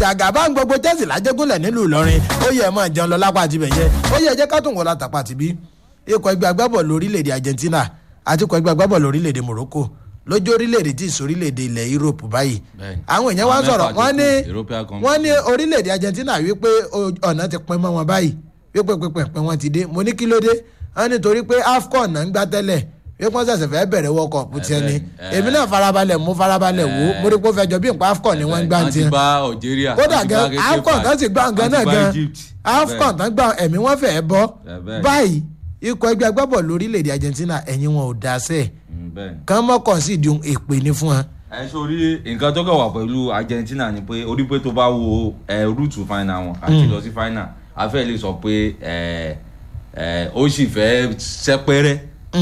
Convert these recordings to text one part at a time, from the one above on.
jàgàbá ń gbogbo chelsea lájẹgúnlẹ̀ nílùú ìlọrin ó yẹ ẹ máa jẹun lọ lápá àti bẹ̀yẹ ó yẹ ẹ jẹ́ ká tún wọ́n látàpá àti bí ikọ̀ ẹgbẹ́ agbábọ̀ọ̀lù orílẹ̀-èdè argentina àti ikọ̀ ẹgbẹ́ agbábọ̀ọ̀lù orílẹ̀-èdè morocco lójú orílẹ̀-èdè tí ìsorílẹ̀-èdè ilẹ̀ europe báyìí Bẹ́ẹ̀ni. àwọn èèyàn wá Àwọn sọ̀rọ̀ mẹ́fà wọ́n tó ní kù, European Conference. wọ́n ní orílẹ̀-èdè argentina wípé o- ọ̀nà ti pin mọ́ wọn báyìí wípé pínpín wọn ti dé mo ní kí ló dé wọ́n ní torí pé afcon náà ń gbá tẹ́lẹ̀ wípé wọ́n ṣẹ̀ṣẹ̀ fẹ́ bẹ̀rẹ̀ world cup tiẹ̀ ni bẹ́ẹ̀ni, èmi náà farabalẹ̀ mú farabalẹ̀ wò ó mo rí pé ó fẹ́ jọ bí nǹkan afcon ni wọ́n ń gbá wọ́n ti tiẹ̀ bá algeria kódà wọ́n ti gan bá Cape afcon Verde, kan sì gbá nǹkan wọ́n ti náà bá gan Egypt. afcon kan gbá ẹ̀mí wọn fẹ́ bọ́ Bẹ́ẹ̀, bẹ́ẹ̀. báyìí ikọ̀ ẹgbẹ́ agbábọ̀ lórílẹ̀‐èdè argentina ẹ̀yìn wọn ò dá sẹ́ẹ̀ Mm, bẹ́ẹ̀ni. kán mọ́kàn sí ìdí èpè ní fún wọn. ẹ sórí nǹkan tó kàn wà pẹ̀lú argentina ni pé orí pé tó bá wo ẹ rúùtù final wọn àti lọ sí final afẹ́ lè sọ pé ẹ ẹ ó sì fẹ́ sẹ́pẹ́rẹ́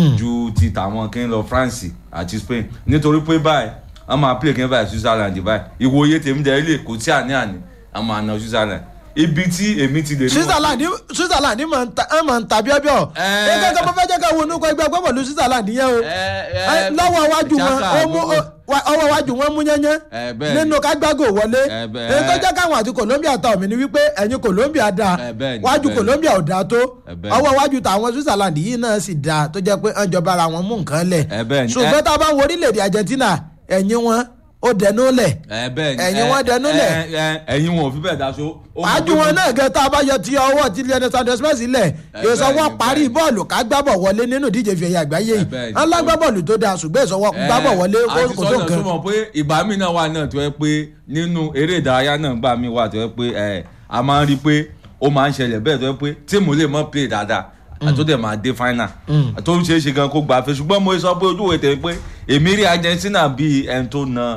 ju ti tàwọn kí n lọ france àti spain nítorí pé báyìí wọ́n máa play kí n báyìí switzerland báyìí ìwòye tèmi dẹ̀ ilé kò sí àní-àní wọ́n máa na switzerland ibi tí èmi ti lè rí wọn- switzerland switzerland máa ń ta ẹ máa ń ta bíọ́bíọ́ Ẹ. ẹ gẹ́gẹ́ bó fẹ́ jẹ́ ká wo onúkọ ẹgbẹ́ agbábọ̀lù switzerland yẹn o Ẹ, ẹ, Ẹ, lọ́wọ́ iwájú wọn Xhaka, ó mú gbogbo- wa- ọwọ́ iwájú wọn mú yányán Ẹ, bẹ́ẹ̀ ni. nínú kágbágò wọlé Ẹ, bẹ́ẹ̀. èyí tó jẹ́ káwọn àti colombia ta omi ni wípé ẹ̀yin colombia da Ẹ, bẹ́ẹ̀ ni, wájú bẹ́ẹ̀ ni. colombia ò da tó Ẹ, bẹ́ẹ̀ ni. ọwọ́ iwájú tàwọn switzerland yìí náà sì da tó jẹ́ pé ọjọba ara wọn mú nǹkan lẹ̀ Ẹ, bẹ́ẹ̀ ni. ṣùgbọ́n Ẹ. tá a bá ń wo orílẹ̀-èdè argentina ẹ̀yin wọn ó dẹnu lẹ̀ ẹ bẹ́ẹ̀ ni Ẹ̀yin ẹ, wọn dẹnu lẹ̀. ẹ, ẹ, ẹ̀yin wọn ò fi bẹ́ẹ̀ daṣọ. ó mọ wájú pé wọn mo- náà gẹ tá a bá yọ ti ọwọ́ ti lẹ́nu santos messi lẹ̀ Ẹ ìsọwọ́ bẹ́ẹ̀ ni, parí bẹ́ẹ̀ ni. bọ́ọ̀lù ká gbábọ̀ wọlé nínú ìdíje fi ẹ̀yà àgbáyé yìí Ẹ bẹ́ẹ̀ ni. wọn lágbá bọ́ọ̀lù tó dáa ṣùgbọ́n ìsọwọ́ gbábọ̀ wọlé ẹ, kó àti kó tó sọ́nà nǹkan. tó mọ̀ pé ìgbà mi náà wà náà tó yẹ pé nínú eré ìdárayá náà gbà mí wà tó yẹ pé ẹ a máa ń rí i pé ó máa ń ṣẹlẹ̀ bẹ́ẹ̀ tó yẹ pé tíìmù lè mọ́ play dáadáa àtó dẹ̀ máa dé final tó ń ṣe é ṣe gan kó gbà fẹ́ ṣùgbọ́n mo sọ pé ojú ìwé tẹ̀ pé èmi rí Argentina bíi ẹni tó na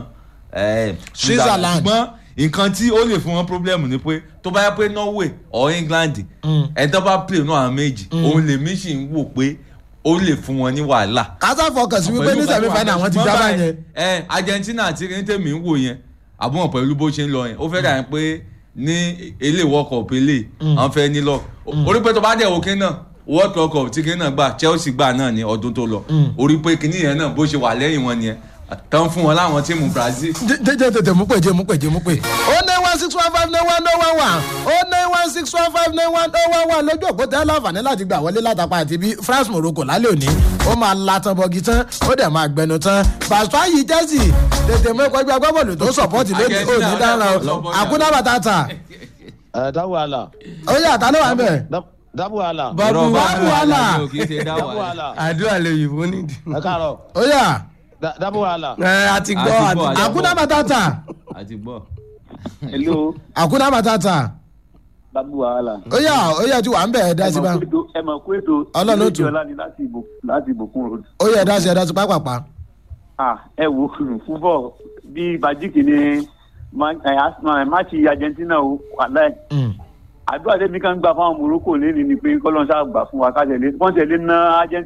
ẹ, Switzerland. ṣùgbọ́n nǹkan tí ó lè fún wọn problem ni pé tó bá yẹ pé Norway or England ẹni tó bá play náà àwọn méjì òun lèmi sì ń wò pé ó lè fún wọn ní wàhálà kásá fọkàn sí wípé ní sẹ̀mí fáínà àwọn ti ṣùgbọ́n gbá báyìí, báyẹn. ẹ Argentina àti kìnìtẹ̀mí ń wò yẹn àbúrò pẹ̀lú bó ṣe ń lọ yẹn ó fẹ́ dà yẹn pé ní ilé World Cup ilé àwọn fẹ́ ní lọ orí pé tó bá dẹ̀ òkè náà World Cup tí kìnìún náà gbà Chelsea gbà náà ní ọdún tó lọ orí pé kìnìún yẹn náà bó ṣe wà lẹ́yìn wọn nìyẹn tán fún wọn láwọn tíìmù Brazil jẹjẹ tètè mú pè jẹ mú pè jẹ mú pè. ó ní one six one five nine one oh one one ó ní one six one five nine one oh one one lójú òpó tẹ́ láǹfààní láti gbà wọlé látàpá àti bí France Morocco lálẹ́ òní ó máa la tán bọ́gi tán ó dẹ̀ máa gbẹnu tán pàṣẹ yìí Chelsea tètè mú ẹ̀kọ́ ẹgbẹ́ agbábọ́ọ̀lù tó sọ̀pọ́ọ̀tì lónìí Argentina òní dára o lọ́bọ̀ náà. àkúnná bàtàtà ẹ dá wàhálà ó yà tá ló wà ń bẹ̀. Dá- dá wàhálà Bá- Babu Irọ́, wàhálà. ni o, kì í ṣe dá dá wàhálà. wàhálà àdúrà lè yìnbó nídìí. ẹ káàárọ̀ ó yà Dá- dá wàhálà. ẹ a ti gbọ́ A a ti ti gbọ́, gbọ́. àkúnná bàtàtà àti gbọ́. hello àkúnná bàtàtà babu wàhálà. ó yà ó yà tí wà ń bẹ̀ ẹ̀ dá sí bá ẹ mọ̀ pé ètò Ọlọ́run ó tù. ọlá ni láti ìbò láti ìbòkun road. ó yà ẹ̀ dá sí ẹ̀ dá sí pápápá. ah ẹ wo fúbọ̀ bí bajik ni ma- ẹ, Arsenal, ẹ, máàcì Argentina o wàhálà ẹ̀. Mm. àdúrà tẹ́mi kan gbà fáwọn Morocco lẹ́ni ni pé kọ́lọ́n ṣáà gbà fún wa kájẹ̀lé wọ́n tẹ̀lé ná Argentina.